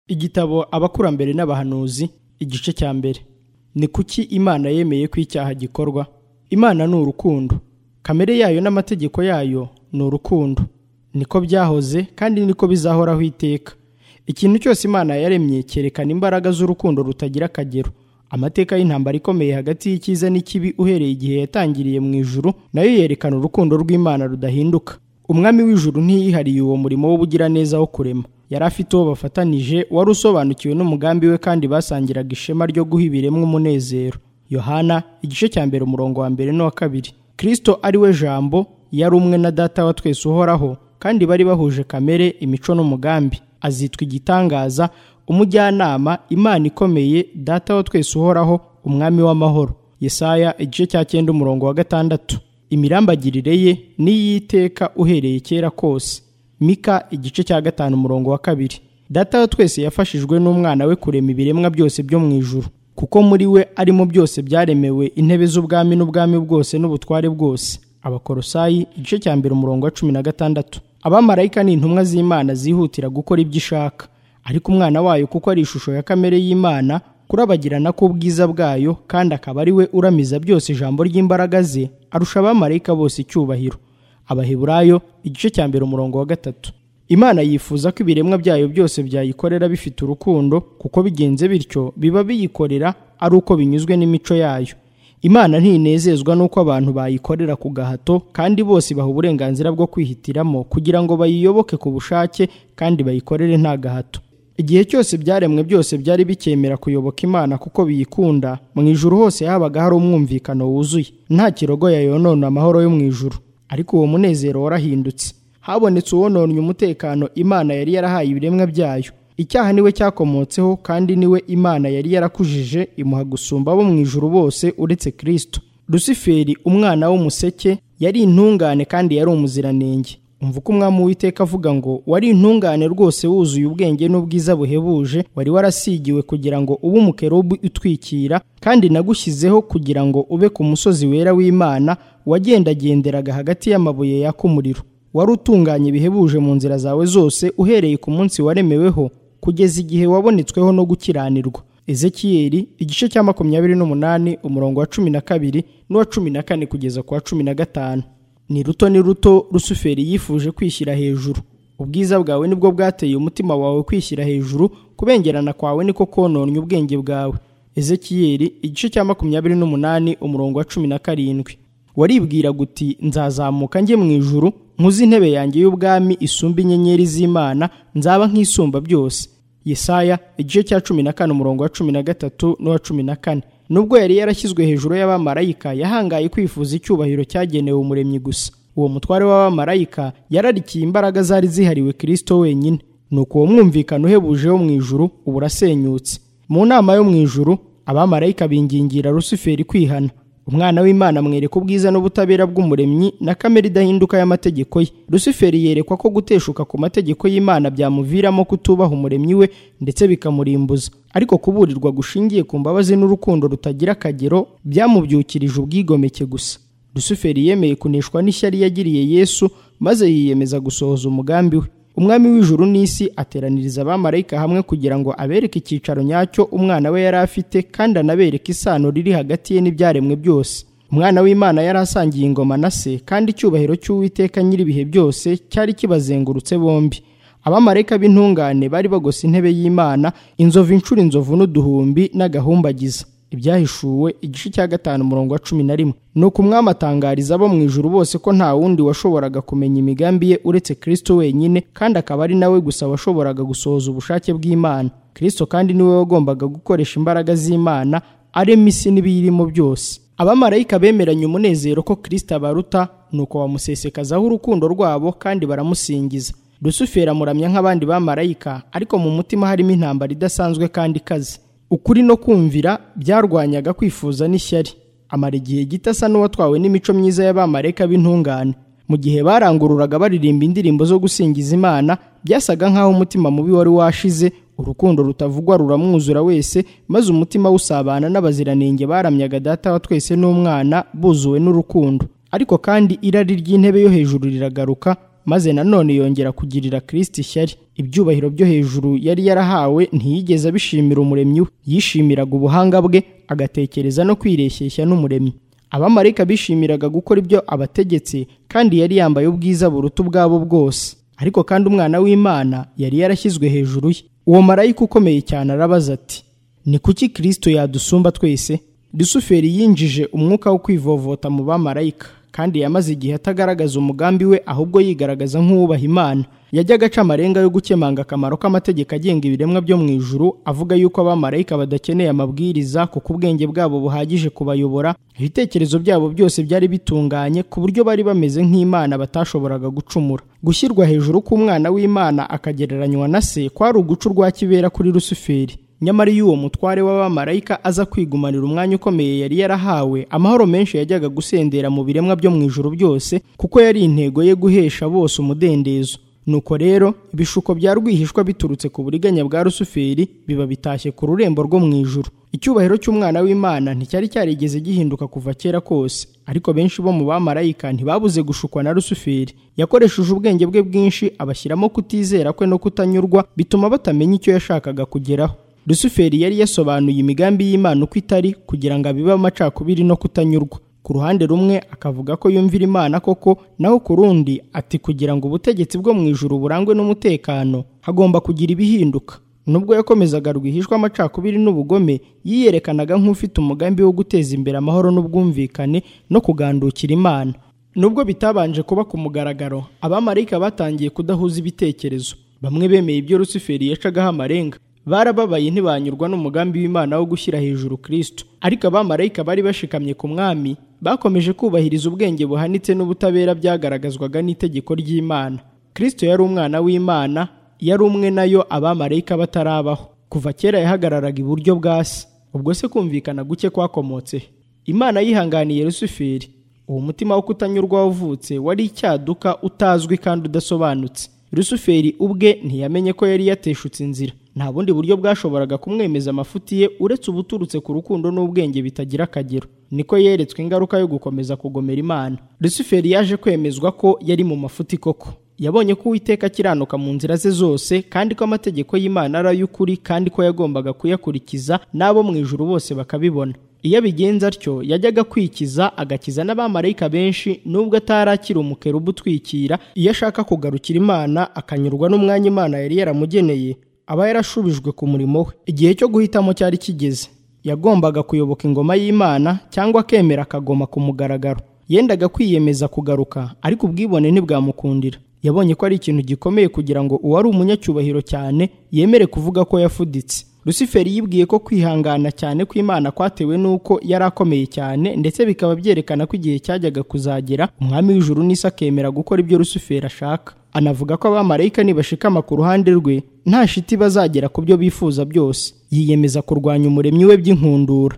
igitabo abakurambere n'abahanuzi igice cya mbere ni kuki imana yemeye ko icyaha gikorwa imana ni urukundo kamere yayo n'amategeko yayo ni urukundo niko byahoze kandi niko bizahoraho iteka ikintu cyose imana yaremye cyerekana imbaraga z'urukundo rutagira akagero amateka y'intambara ikomeye hagati y'icyiza n'ikibi uhereye igihe yatangiriye mu ijuru nayo yerekana urukundo rw'imana rudahinduka umwami w'ijuru ntiyihariye uwo murimo w'ubugiraneza wo kurema yari afite uwo bafatanije wari usobanukiwe n'umugambi we kandi basangiraga ishema ryo guha ibiremwa umunezero yohana igice cya mbere umurongo wa mbere n'uwa kabiri kirisito ari we jambo yari umwe na data wa twese uhoraho kandi bari bahuje kamere imico n'umugambi azitwa igitangaza umujyanama imana ikomeye data wa twese uhoraho umwami w'amahoro yesaya igice cya cyenda umurongo wa gatandatu imirambagirire ye n'iyiteka uhereye kera kose mika igice cya gatanu umurongo wa kabiri data wa twese yafashijwe n'umwana we kurema ibiremwa byose byo mu ijuru kuko muri we arimo byose byaremewe intebe z'ubwami n'ubwami bwose n'ubutware bwose abakorosayi igice cya mbere umurongo wa cumi na gatandatu abamarayika ni intumwa z'imana zihutira gukora ibyo ishaka ariko umwana wayo kuko ari ishusho ya kamere y'imana kurabagirana k'ubwiza bwayo kandi akaba ari we uramiza byose ijambo ry'imbaraga ze arusha abamarayika bose icyubahiro abaheburayo igice cya mbere umurongo wa gatatu imana yifuza ko ibiremwa byayo byose byayikorera bifite urukundo kuko bigenze bityo biba biyikorera ari uko binyuzwe n'imico yayo imana ntinezezwa n'uko abantu bayikorera ku gahato kandi bose baha uburenganzira bwo kwihitiramo kugira ngo bayiyoboke ku bushake kandi bayikorere nta gahato igihe cyose byaremwe byose byari bicyemera kuyoboka imana kuko biyikunda mu ijuru hose habaga hari umwumvikano wuzuye nta kirogoya yonona amahoro yo mu ijuru ariko uwo munezero warahindutse habonetse uwononnye umutekano imana yari yarahaye ibiremwa byayo icyaha niwe cyakomotseho kandi niwe imana yari yarakujije imuha gusumba abo mu ijuru bose uretse kirisito rusiferi umwana w'umuseke yari intungane kandi yari umuziranenge umva uko umwami w'iteka avuga ngo wari intungane rwose wuzuye ubwenge n'ubwiza buhebuje wari warasigiwe kugira ngo ube umukerubu utwikira kandi nagushyizeho kugira ngo ube ku musozi wera w'imana wagendagenderaga hagati y'amabuye yaka umuriro wari utunganye bihebuje mu nzira zawe zose uhereye ku munsi waremeweho kugeza igihe wabonetsweho no gukiranirwa ezekiyeli igice cya makumyabiri n'umunani umurongo wa cumi na kabiri n'uwa cumi na kane kugeza ku wa cumi na gatanu ni ruto ni ruto rusuferi yifuje kwishyira hejuru ubwiza bwawe nibwo bwateye umutima wawe kwishyira hejuru kubengerana kwawe niko kononye ubwenge bwawe ezekiyeli igice cya makumyabiri n'umunani umurongo wa cumi na karindwi waribwira guti nzazamuka njye mu ijuru nkuze intebe yanjye y'ubwami isumba inyenyeri z'imana nzaba nk'isumba byose yesaya igice cya cumi na kane umurongo wa cumi na gatatu n'uwa cumi na kane nubwo yari yarashyizwe hejuru y'abamarayika yahangaye kwifuza icyubahiro cyagenewe umuremyi gusa uwo mutware w'abamarayika yararikiye imbaraga zari zihariwe kirisito wenyine nuko uwo mwumvikano uhebuje wo mu ijuru ubu urasenyutse mu nama yo mu ijuru abamarayika bingingira rusuferi kwihana umwana w'imana amwereka ubwiza n'ubutabera bw'umuremyi na kamere idahinduka y'amategeko ye rusuferi yerekwa ko guteshuka ku mategeko y'imana byamuviramo kutubaha umuremyi we ndetse bikamurimbuza ariko kuburirwa gushingiye ku mbabazi n'urukundo rutagira akagero byamubyukirije ubwigomeke gusa rusuferi yemeye kuneshwa n'ishyari yagiriye yesu maze yiyemeza gusohoza umugambi we umwami w'ijuru n'isi ateraniriza abamarayika hamwe kugira ngo abereke icyicaro nyacyo umwana we yari afite kandi anabereke isano riri hagati ye n'ibyaremwe byose umwana w'imana yari asangiye ingoma na se kandi icyubahiro cy'uwiteka nyir'ibihe byose cyari kibazengurutse bombi abamarayika b'intungane bari bagose intebe y'imana inzovu inshuro inzovu n'uduhumbi n'agahumbagiza ibyahishuwe igice cya gatanu umurongo wa cumi na rimwe ni uko umwami atangariza abo mu ijuru bose ko nta wundi washoboraga kumenya imigambi ye uretse kirisito wenyine kandi akaba ari nawe gusa washoboraga gusohoza ubushake bw'imana kirisito kandi niwe wagombaga gukoresha imbaraga z'imana arema isi n'ibiyirimo byose abamarayika bemeranye umunezero ko kirisito abaruta ni uko bamusesekazaho urukundo rwabo kandi baramusingiza rusuferi amuramya nk'abandi bamarayika ariko mu mutima harimo intambara idasanzwe kandi ikaze ukuri no kumvira byarwanyaga kwifuza n'ishyari amara igihe gito asa n'uwatwawe n'imico myiza y'abamarayika b'intungane mu gihe barangururaga baririmba indirimbo zo gusingiza imana byasaga nk'aho umutima mubi wari washize urukundo rutavugwa ruramwuzura wese maze umutima w'usabana n'abaziranenge baramyaga data wa twese n'umwana buzuwe n'urukundo ariko kandi irari ry'intebe yo hejuru riragaruka maze nanone yongera kugirira Kristo ishyari. Ibyubahiro byo hejuru yari yarahawe ntiyigeze abishimira umuremyi we, yishimiraga ubuhanga bwe agatekereza no kwireshyeshya n'umuremyi. Abamarayika bishimiraga gukora ibyo abategetse kandi yari yambaye ubwiza buruta ubwabo bwose. Ariko kandi umwana w'Imana yari yarashyizwe hejuru ye. Uwo marayika ukomeye cyane arabaza ati: Ni kuki Kristo yadusumba twese? Lusuferi yinjije umwuka wo kwivovota mu bamarayika kandi yamaze igihe atagaragaza umugambi we ahubwo yigaragaza nk'uwubaha Imana. Yajyaga aca amarenga yo gukemanga akamaro k'amategeko agenga ibiremwa byo mu ijuru, avuga yuko abamarayika badakeneye amabwiriza kuko ubwenge bwabo buhagije kubayobora, ibitekerezo byabo byose byari bitunganye ku buryo bari bameze nk'Imana batashoboraga gucumura. Gushyirwa hejuru k'umwana w'Imana akagereranywa na se kwari uguca urwa kibera kuri Lusuferi. Nyamara iyo uwo mutware w'abamarayika aza kwigumanira umwanya ukomeye yari yarahawe, amahoro menshi yajyaga gusendera mu biremwa byo mu ijuru byose, kuko yari intego ye guhesha bose umudendezo. Nuko rero ibishuko bya rwihishwa biturutse ku buriganya bwa Rusuferi biba bitashye ku rurembo rwo mu ijuru. Icyubahiro cy'umwana w'Imana nticyari cyarigeze gihinduka kuva kera kose, ariko benshi bo mu bamarayika ntibabuze gushukwa na Rusuferi. Yakoresheje ubwenge bwe bwinshi abashyiramo kutizera kwe no kutanyurwa, bituma batamenya icyo yashakaga kugeraho. Rusuferi yari yasobanuye imigambi y'Imana uko itari kugira ngo abibe amacakubiri no kutanyurwa. Ku ruhande rumwe akavuga ko yumvira Imana koko, naho ku rundi ati kugira ngo ubutegetsi bwo mu ijuru burangwe n'umutekano, hagomba kugira ibihinduka. Nubwo yakomezaga rwihishwa amacakubiri n'ubugome, yiyerekanaga nk'ufite umugambi wo guteza imbere amahoro n'ubwumvikane no kugandukira Imana. Nubwo bitabanje kuba ku mugaragaro, abamarayika batangiye kudahuza ibitekerezo. Bamwe bemeye ibyo Rusuferi yacagaho amarenga, barababaye ntibanyurwa n'umugambi w'Imana wo gushyira hejuru Kristo. Ariko abamarayika bari bashikamye ku mwami, bakomeje kubahiriza ubwenge buhanitse n'ubutabera byagaragazwaga n'itegeko ry'Imana. Kristo yari umwana w'Imana, yari umwe nayo abamarayika batarabaho. Kuva kera yahagararaga iburyo bwa se. Ubwo se kumvikana guke kwakomotse he? Imana yihanganiye Rusuferi. Uwo mutima wo kutanyurwa wavutse wari icyaduka utazwi kandi udasobanutse. Rusuferi ubwe ntiyamenye ko yari yateshutse inzira. Nta bundi buryo bwashoboraga kumwemeza amafuti ye uretse ubuturutse ku rukundo n'ubwenge bitagira akagero. Niko yeretswe ingaruka yo gukomeza kugomera Imana. Rusuferi yaje kwemezwa ko yari mu mafuti koko. Yabonye ko Uwiteka akiranuka mu nzira ze zose kandi ko amategeko y'Imana ari ay'ukuri kandi ko yagombaga kuyakurikiza n'abo mu ijuru bose bakabibona. Iyo abigenza atyo yajyaga kwikiza agakiza n'abamarayika benshi nubwo atarakira umukerubu utwikira, iyo ashaka kugarukira Imana akanyurwa n'umwanya Imana yari yaramugeneye aba yarashubijwe ku murimo we. Igihe cyo guhitamo cyari kigeze. Yagombaga kuyoboka ingoma y'Imana cyangwa akemera akagoma ku mugaragaro. Yendaga kwiyemeza kugaruka, ariko ubwibone ntibwamukundira. Yabonye ko ari ikintu gikomeye kugira ngo uwari umunyacyubahiro cyane yemere kuvuga ko yafuditse. Rusiferi yibwiye ko kwihangana cyane kw'Imana kwatewe n'uko yari akomeye cyane ndetse bikaba byerekana ko igihe cyajyaga kuzagera umwami w'ijuru n'isi akemera gukora ibyo Rusiferi ashaka. Anavuga ko abamarayika nibashikama ku ruhande rwe nta shiti bazagera ku byo bifuza byose. Yiyemeza kurwanya umuremyi we by'inkundura.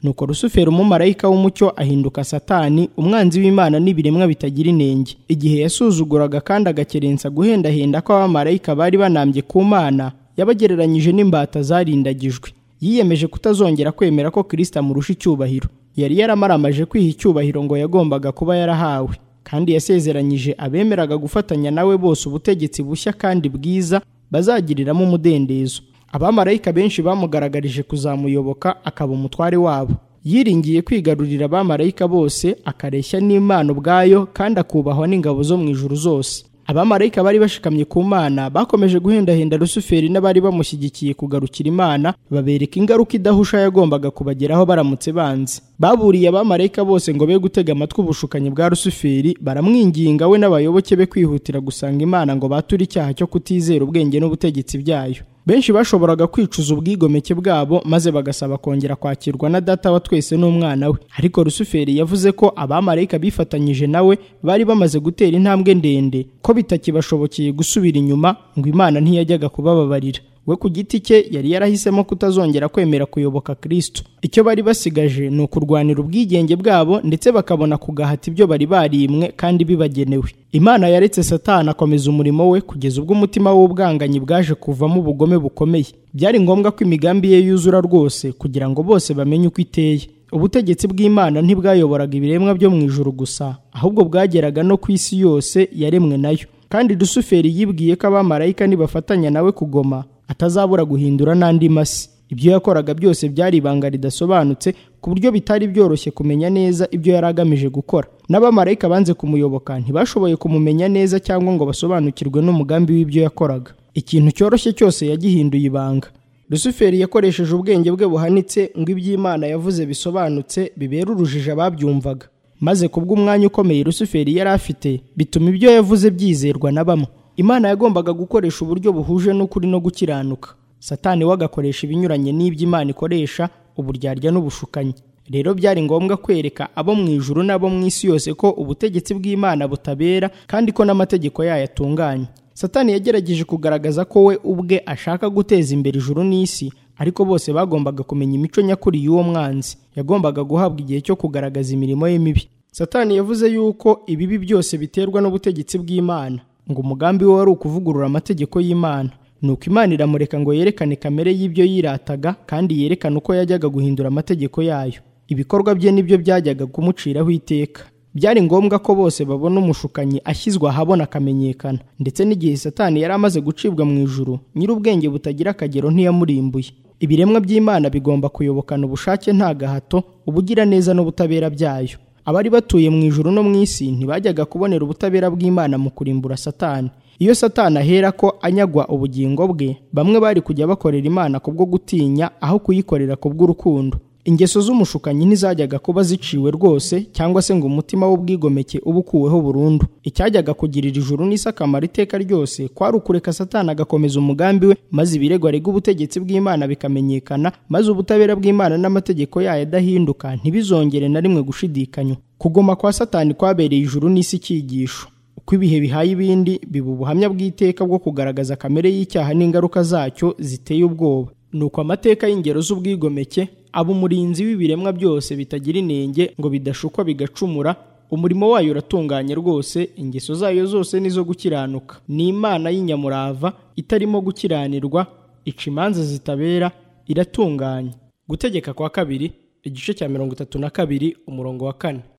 Nuko Rusuferi umumarayika w'umucyo ahinduka Satani, umwanzi w'Imana n'ibiremwa bitagira inenge. Igihe yasuzuguraga kandi agakerensa guhendahenda ko abamarayika bari banambye ku Mana, yabagereranyije n'imbata zarindagijwe yiyemeje kutazongera kwemera ko Kristo amurusha icyubahiro yari yaramaramaje kwiha icyubahiro ngo yagombaga kuba yarahawe kandi yasezeranije abemeraga gufatanya nawe bose ubutegetsi bushya kandi bwiza bazagiriramo umudendezo abamarayika benshi bamugaragarije kuzamuyoboka akaba umutware wabo yiringiye kwigarurira abamarayika bose akareshya n'Imana ubwayo kandi akubahwa n'ingabo zo mu ijuru zose abamarayika bari bashikamye ku Mana bakomeje guhendahenda Rusuferi n'abari bamushyigikiye kugarukira Imana babereka ingaruka idahusha yagombaga kubageraho baramutse banze. Baburiye abamarayika bose ngo be gutega amatwi ubushukanyi bwa Rusuferi baramwinginga we n'abayoboke be kwihutira gusanga Imana ngo bature icyaha cyo kutizera ubwenge n'ubutegetsi byayo. Benshi bashoboraga kwicuza ubwigomeke bwabo maze bagasaba kongera kwakirwa na data wa twese n'umwana we. Ariko Rusuferi yavuze ko abamarayika bifatanyije nawe bari bamaze gutera intambwe ndende ko bitakibashobokeye gusubira inyuma ngo Imana ntiyajyaga kubababarira. We ku giti cye yari yarahisemo kutazongera kwemera kuyoboka Kristo. Icyo bari basigaje ni ukurwanira ubwigenge bwabo ndetse bakabona kugahata ibyo bari barimwe kandi bibagenewe. Imana yaretse Satani akomeza umurimo we kugeza ubwo umutima w'ubwanganyi bwaje kuvamo ubugome bukomeye. Byari ngombwa ko imigambi ye yuzura rwose kugira ngo bose bamenye uko iteye. Ubutegetsi bw'Imana ntibwayoboraga ibiremwa byo mu ijuru gusa, ahubwo bwageraga no ku isi yose yaremwe nayo. kandi Lusuferi yibwiye ko abamarayika nibafatanya nawe kugoma atazabura guhindura n'andi masi ibyo yakoraga byose byari ibanga ridasobanutse ku buryo bitari byoroshye kumenya neza ibyo yari agamije gukora n'abamarayika banze kumuyoboka ntibashoboye kumumenya neza cyangwa ngo basobanukirwe n'umugambi w'ibyo yakoraga ikintu cyoroshye cyose yagihinduye ibanga Lusuferi yakoresheje ubwenge bwe buhanitse ngo iby'Imana yavuze bisobanutse bibera urujijo ababyumvaga maze kubw'umwanya ukomeye Lusuferi yari afite bituma ibyo yavuze byizerwa na bamwe Imana yagombaga gukoresha uburyo buhuje n'ukuri no gukiranuka Satani we agakoresha ibinyuranye n'ibyo Imana ikoresha uburyarya n'ubushukanyi rero byari ngombwa kwereka abo mu ijuru n'abo mu isi yose ko ubutegetsi bw'Imana butabera kandi ko n'amategeko yayo atunganye Satani yagerageje kugaragaza ko we ubwe ashaka guteza imbere ijuru n'isi ariko bose bagombaga kumenya imico nyakuri y'uwo mwanzi yagombaga guhabwa igihe cyo kugaragaza imirimo ye mibi Satani yavuze yuko ibibi byose biterwa n'ubutegetsi bw'Imana ngo umugambi we wari ukuvugurura amategeko y'Imana nuko Imana iramureka ngo yerekane kamere y'ibyo yirataga kandi yerekane uko yajyaga guhindura amategeko yayo ibikorwa bye nibyo byajyaga kumuciraho iteka byari ngombwa ko bose babona umushukanyi ashyizwe ahabona akamenyekana ndetse n'igihe satani yari amaze gucibwa mu ijuru nyir'ubwenge butagira akagero ntiyamurimbuye ibiremwa by'imana bigomba kuyobokana ubushake nta gahato ubugiraneza n'ubutabera byayo abari batuye mu ijuru no mu isi ntibajyaga kubonera ubutabera bw'imana mu kurimbura satani iyo satani ahera ko anyagwa ubugingo bwe bamwe bari kujya bakorera imana kubwo gutinya aho kuyikorera kubw'urukundo ingeso z'umushukanyi ntizajyaga kuba ziciwe rwose cyangwa se ngo umutima w'ubwigomeke ube ukuweho burundu icyajyaga kugirira ijuru n'isi akamaro iteka ryose kwari ukureka satani agakomeza umugambi we maze ibirego arega ubutegetsi bw'imana bikamenyekana maze ubutabera bw'imana n'amategeko yayo adahinduka ntibizongere na rimwe gushidikanywa kugoma kwa satani kwabereye ijuru n'isi icyigisho uko ibihe bihaye ibindi biba ubuhamya bw'iteka bwo kugaragaza kamere y'icyaha n'ingaruka zacyo ziteye ubwoba nuko amateka y'ingero z'ubwigomeke aba umurinzi w'ibiremwa byose bitagira inenge ngo bidashukwa bigacumura umurimo wayo uratunganye rwose ingeso zayo zose nizo gukiranuka ni imana y'inyamurava itarimo gukiranirwa ica imanza zitabera iratunganye gutegeka kwa kabiri igice cya mirongo itatu na kabiri umurongo wa kane